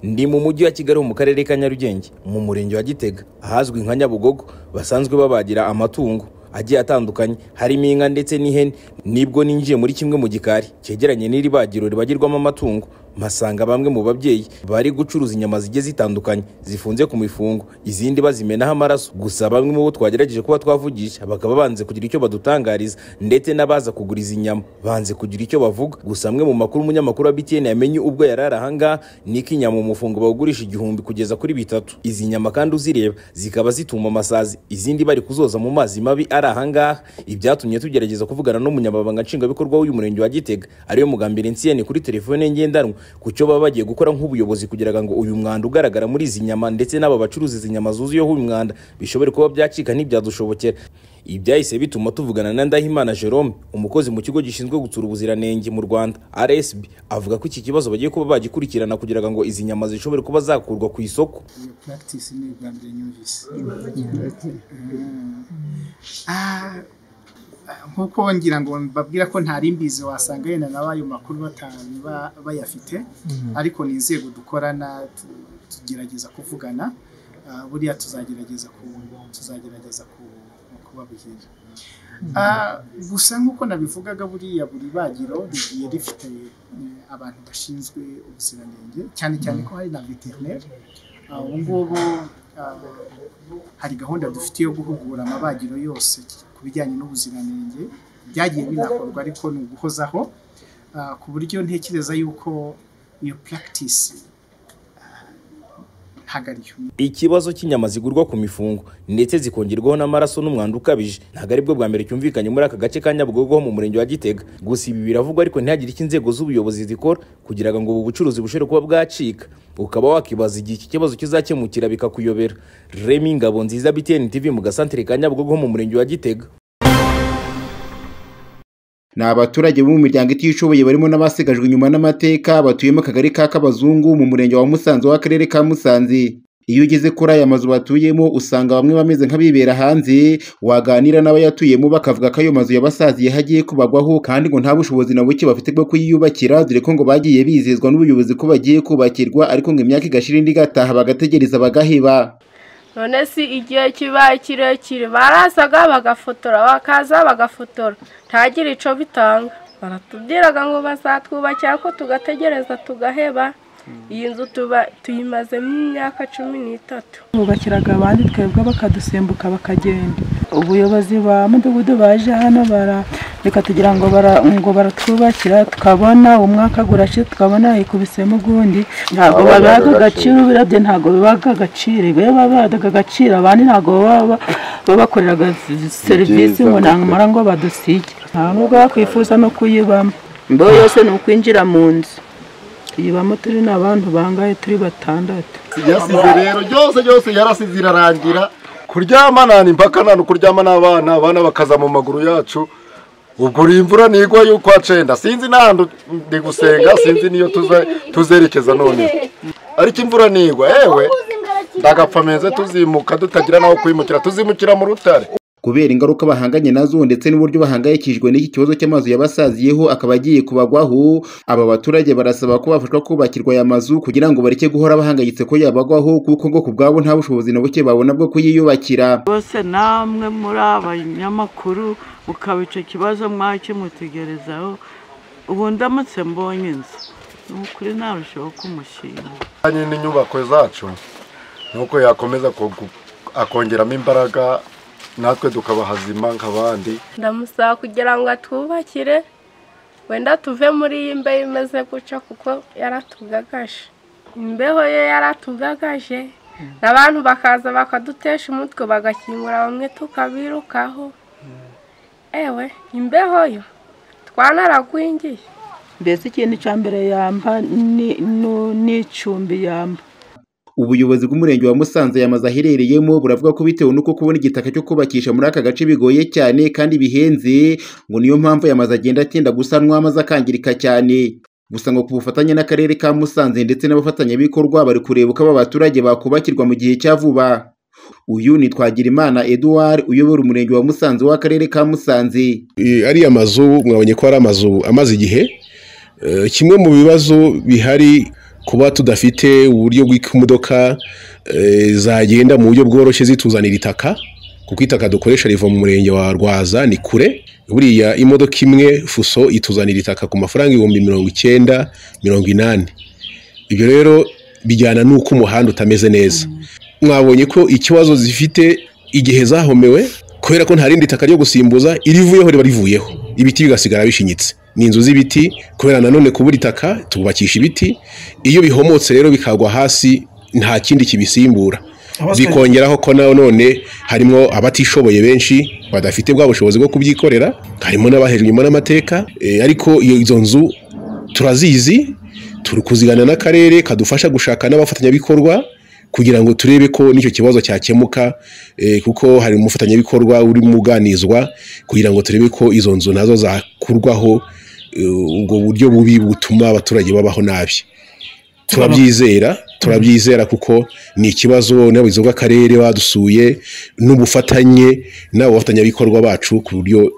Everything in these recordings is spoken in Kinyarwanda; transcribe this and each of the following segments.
ndi mu mujyi wa kigali mu karere ka nyarugenge mu murenge wa gitega ahazwi nka nyabugogo basanzwe babagira amatungo agiye atandukanye harimo inka ndetse n'ihene nibwo ninjiye muri kimwe mu gikari cyegeranye n'iri bagiro ribagirwamo amatungo mpasanga bamwe mu babyeyi bari gucuruza inyama zigiye zitandukanye zifunze ku mifungo izindi bazimenaho amaraso gusa bamwe mu bo twagerageje kuba twavugisha bakaba banze kugira icyo badutangariza ndetse n'abaza kugura izi nyama banze kugira icyo bavuga gusa amwe mu makuru umunyamakuru wa btn yamenye ubwo yari ari ahangaha ni ko inyama umufungo bawugurisha igihumbi kugeza kuri bitatu izi nyama kandi uzireba zikaba zituma amasazi izindi bari kuzoza mu mazi mabi ari ahangaha ibyatumye tugerageza kuvugana n'umunyamabanga nshingwabikorwa w'uyu murenge wa gitega ariyo mugambire nsiyeni kuri telefone ngendanwa ku cyo baba bagiye gukora nk'ubuyobozi kugira ngo uyu mwanda ugaragara muri izi nyama ndetse n'aba bacuruza izi nyama zuzuyeho uyu mwanda bishobore kuba byacika ntibyadushobokera ibyahise bituma tuvugana na ndahimana jerome umukozi mu kigo gishinzwe gutsura ubuziranenge mu rwanda rsb avuga ko iki kibazo bagiye kuba bagikurikirana kugira ngo izi nyama zishobore kuba zakurwa ku isoko iyo practice ni ubwa mbere nyumvise Ah, nk'uko ngira ngo mbabwira ko ntari mbizi wasanga yenda nawe ayo makuru batanu ba- bayafite ariko ni inzego dukorana tu- tugerageza kuvugana Ah, buriya tuzagerageza ku- tuzagerageza ku- kubabwira Ah, gusa nk'uko nabivugaga buriya buri bagiro rigiye rifite eh, abantu bashinzwe ubuziranenge cyane cyane ko hari na veterineri ubu ngubu ah, hari gahunda dufite yo guhugura amabagiro yose ku bijyanye n'ubuziranenge byagiye binakorwa ariko ni uguhozaho ah, ku buryo ntekereza yuko iyo practice ah, ntabwo ariyo ikibazo cy'inyama zigurwa ku mifungo ndetse zikongerwaho n'amaraso n'umwanda ukabije ntabwo aribwo bwa mbere cyumvikanye muri aka gace ka nyabugogo ho mu murenge wa gitega gusa ibi biravugwa ariko ntihagire icyo inzego z'ubuyobozi zikora kugira ngo ubu bucuruzi bushobore kuba bwacika ukaba wakibaza igihe iki kibazo kizakemukira bikakuyobera remi ngabo nziza btn tv mu gasantere ka nyabugogo ho mu murenge wa gitega ni abaturage bo mu miryango itishoboye barimo n'abasigajwe inyuma n'amateka batuyemo akagari ka kabazungu mu murenge wa musanze w'akarere ka musanze iyo ugeze kuri aya mazu batuyemo usanga bamwe bameze nk'abibera hanze waganira n'abayatuyemo bakavuga ko ayo mazu yabasaziye hagiye kubagwaho kandi ngo nta bushobozi na buke bafite bwo kuyiyubakira dore ko ngo bagiye bizezwa n'ubuyobozi ko bagiye kubakirwa ariko ngo imyaka igashira indi igataha bagategereza bagaheba none si igihe kibaye kirekire barasaga bagafotora bakaza bagafotora ntagire icyo bitanga baratubwiraga ngo bazatwubakira ko tugategereza tugaheba iyi nzu tuba tuyimazemo imyaka cumi n'itatu bubakiraga abandi twebwe bakadusimbuka bakagenda ubuyobozi ba mudugudu baje hano bara reka tugira ngo bara- ngo baratwubakira tukabona umwaka gurashi tukabona ikubisemo ugundi ntabwo babihaga agaciro birabye ntabwo bibaga agaciro iyo babihaga agaciro abandi ntabwo baba babakoreraga serivisi ngo namara ngo badusige nta nubwo bakwifuza no kuyibamo imbeho yose ni ukwinjira mu nzu tuyibamo turi n'abantu bangahe turi batandatu yasize rero byose byose yarasize irarangira kuryama nta impaka nta kuryama n'abana abana bakaza mu maguru yacu ubwo uri imvura nigwa yuko hacenda sinzi n'ahantu ndi gusenga sinzi niyo tuze- tuzerekeza none ariko imvura nigwa yewe ndagapfa meze tuzimuka tutagira n'aho kwimukira tuzimukira mu rutare kubera ingaruka bahanganye nazo ndetse n'uburyo bahangayikishijwe n'iki kibazo cy'amazu yabasaziyeho akaba agiye kubagwaho aba baturage barasaba ko bafashwa kubakirwa aya mazu kugira ngo bareke guhora bahangayitse ko yabagwaho kuko ngo ku bwabo nta bushobozi na buke babona bwo kuyiyubakira bose namwe muri abanyamakuru ukaba icyo kibazo mwakimutegerezaho ubu ndamutse mbonye inzu ni ukuri narushaho kumushyira Kandi n'inyubako zacu ni uko yakomeza kugu- akongeramo imbaraga natwe tukaba hazima nk'abandi ndamusaba kugira ngo atwubakire wenda tuve muri iyi mbeho imeze gutya kuko yaratugagaje imbeho ye yaratugagaje n'abantu bakaza bakadutesha umutwe bagakingura bamwe tukabirukaho ewe imbeho yo twanaragwingiye mbese ikintu cya mbere yamba ni- nu- n'icumbi yamba ubuyobozi bw'umurenge wa musanze yamaze aherereyemo buravuga ko bitewe n'uko kubona igitaka cyo kubakisha muri aka gace bigoye cyane kandi bihenze ngo niyo mpamvu yamaze agenda atinda gusanwa amaze akangirika cyane gusa ngo ku bufatanye n'akarere ka musanze ndetse n'abafatanyabikorwa bari kureba uko aba baturage bakubakirwa mu gihe cya vuba uyu ni twagirimana edouard uyobora umurenge wa musanze w'akarere ka musanze Eh, ariya mazu mwabonye ko ari amazu amaze igihe Eh, kimwe mu bibazo bihari kuba tudafite uburyo bw'uko imodoka eh, zagenda mu buryo bworoshye zituzanira itaka kuko itaka dukoresha riva mu murenge wa rwaza ni kure buriya imodoka imwe fuso ituzanira itaka ku mafaranga ibihumbi mirongo icyenda mirongo inani ibyo rero bijyana n'uko umuhanda utameze neza mwabonye ko ikibazo zifite igihe zahomewe kubera ko nta rindi taka ryo gusimbuza irivuyeho riba rivuyeho ibiti bigasigara bishinyitse ni inzu z'ibiti kubera nanone kubura itaka tubakisha ibiti iyo bihomotse rero bikagwa hasi nta kindi kibisimbura zikongeraho ko na none harimo abatishoboye benshi badafite bwa bushobozi bwo kubyikorera harimo n'abahejwe inyuma n'amateka eh, ariko iyo izo nzu turazizi turi kuzigana n'akarere kadufasha gushaka n'abafatanyabikorwa kugira ngo turebe ko n'icyo kibazo cyakemuka eh, kuko hari umufatanyabikorwa urimo uganizwa kugira ngo turebe ko izo nzu nazo zakurwaho eh, ubwo buryo bubi butuma abaturage babaho nabi turabyizera turabyizera kuko ni ikibazo n'abayobozi bw'akarere badusuye n'ubufatanye n'abo bafatanyabikorwa bacu ku buryo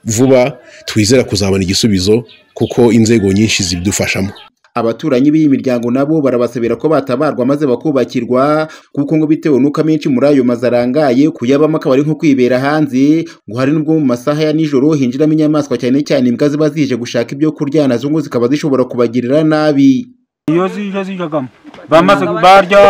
vuba twizera kuzabona igisubizo kuko inzego nyinshi zibidufashamo abaturanyi b'iyi miryango nabo barabasabira ko batabarwa maze bakubakirwa kuko ngo bitewe n'uko amenshi muri ayo mazu arangaye kuyabamo akaba ari nko kwibera hanze ngo hari n'ubwo mu masaha ya nijoro hinjiramo inyamaswa cyane cyane imbwa ziba zije gushaka ibyo kurya nazo ngo zikaba zishobora kubagirira nabi iyo zije zijagamo bamaze barya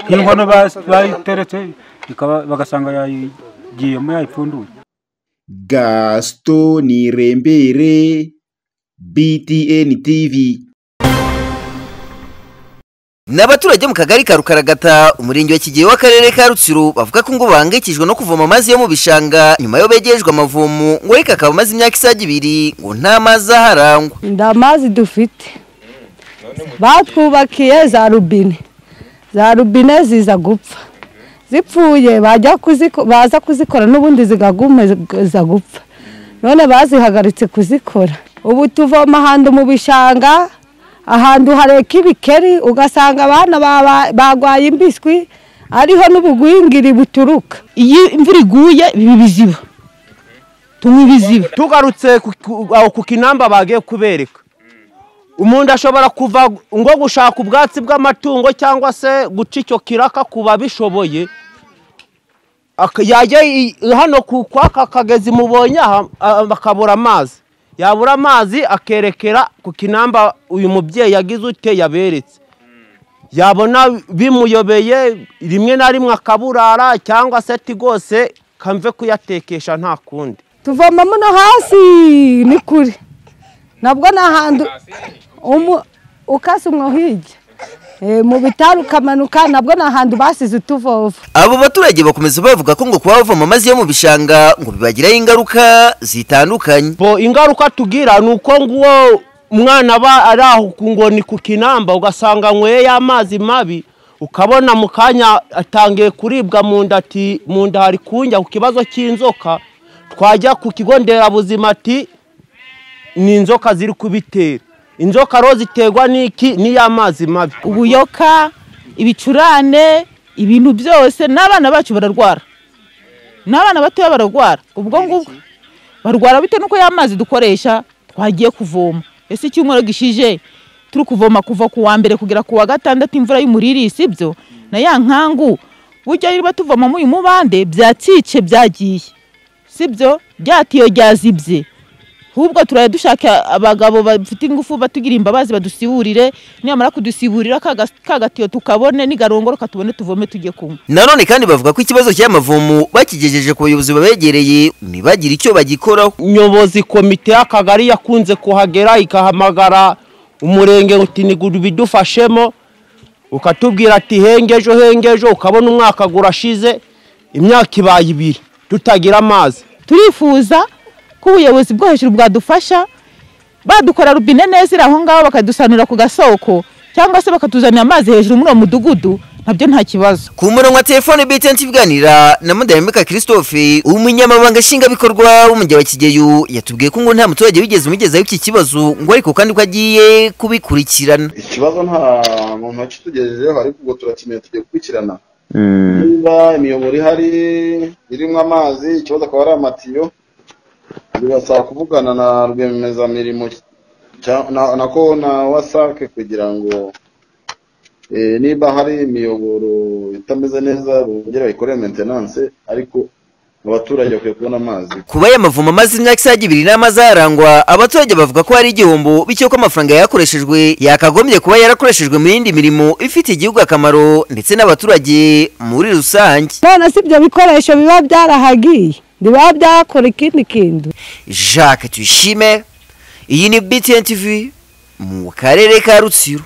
nk'inkono bas- bayiteretse ikaba- bagasanga yagiyemo yayipfunduye gasito ni rembere btn tv Ni abaturage mu kagari ka Rukaragata umurenge wa Kigeyo w'akarere ka Rutsiro bavuga ko ngo bahangayikishijwe no kuvoma amazi yo mu bishanga nyuma yo begerejwe amavomo ngo ariko akaba amaze imyaka isaga ibiri ngo nta mazi aharangwa nda mazi dufite batwubakiye za rubine za rubine ziza gupfa zipfuye bajya kuziko- baza kuzikora n'ubundi zigaguma ziza gupfa none bazihagaritse kuzikora ubu tuvoma ahantu mu bishanga ahantu hareka ibikeri ugasanga abana baba- bagwaye imbiswi ariho n'ubugwingiri buturuka iyo imvura iguye ibi biziba tunywa ibiziba tugarutse ku- ku- aho ku kinamba bagiye kubereka umuntu ashobora kuva ngo gushaka ubwatsi bw'amatungo cyangwa se guca icyo kiraka ku babishoboye Aka- yajya i- hano ku kwaka kagezi mubonye aha a- bakabura amazi yabura amazi akerekera ku kinamba uyu mubyeyi yagize ute yaberetse yabona bimuyobeye rimwe na rimwe akaburara cyangwa se ati rwose kamve kuyatekesha nta kundi tuvoma muno hasi ni kure nabwo ni ahantu umu- ukase umwo hirya Eh, mu bitari ukamanuka nabwo ni ahantu basize utuvova abo baturage bakomeza bavuga ko ngo kuba bavoma amazi yo mu bishanga ngo bibagiraho ingaruka zitandukanye bo ingaruka tugira ni uko nguwo umwana aba ari aho ku ngoni ku kinamba ugasanga anyweye amazi mabi ukabona mu kanya atangiye kuribwa mu nda ati mu nda hari kunjya ku kibazo cy'inzoka twajya ku kigo nderabuzima ati ni inzoka ziri kubitera inzoka rero ziterwa n'iki n'iy'amazi mabi ubuyoka ibicurane ibintu byose n'abana bacu bararwara n'abana batoya bararwara ubwo ngubwo barwara bitewe n'uko ya mazi dukoresha twagiye kuvoma ese icyumweru gishije turi kuvoma kuva ku wa mbere kugera ku wa gatandatu imvura y'umuriri si byo na ya nkangu burya niba tuvomamo uyu mubande byacice byagiye si byo ryatiyo ryazibye ahubwo turajya dushaka abagabo bafite ingufu batugira imbabazi badusiburire nibamara kudusiburira ka gas- ka gatiyo tukabone nigarongoroka tubone tuvome tujye kunywa nanone kandi bavuga ko ikibazo cy'amavomo bakigejeje ku bayobozi babegereye ntibagire icyo bagikoraho nyobozi komite y'akagari yakunze kuhagera ikahamagara umurenge uti nigura ibidufashemo ukatubwira ati hengejo hengejo ukabona umwaka gurashize imyaka ibaye ibiri tutagira amazi turifuza ko ubuyobozi bwo hejuru bwadufasha badukora rubine neza iri aho ngaho bakadusanura ku gasoko cyangwa se bakatuzanira amazi hejuru muri uwo mudugudu nabyo nta kibazo ku murongo wa telefone BTN iganira na Mudahemeka Christophe umunyamabanga nshingwabikorwa w'umujyi wa Kigeyo yatubwiye ko ngo nta muturage wigeze umugezaho iki kibazo ngo ariko kandi ko agiye kubikurikirana ikibazo nta muntu wakitugejejeho ariko ubwo turakeneye tugiye gukurikirana niba imiyoboro ihari irimo amazi ikibazo akaba ari amatiyo birasaba kuvugana na rwiyemezamirimo cya- na na ko na wasake kugira ngo Eh, niba hari imiyoboro itameze neza bongere bayikorere maintenance ariko abaturage bakwiye kubona amazi kuba aya mavomo amaze imyaka isaga ibiri n'amazarangwa abaturage bavuga ko hari igihombo bityo ko amafaranga yakoreshejwe yakagombye kuba yarakoreshejwe mu yindi mirimo ifitiye igihugu akamaro ndetse n'abaturage muri rusange none si ibyo bikoresho biba byarahagiye biba byakora ikindi kintu jacques tuyishime iyi ni btn tv mu karere ka rutsiro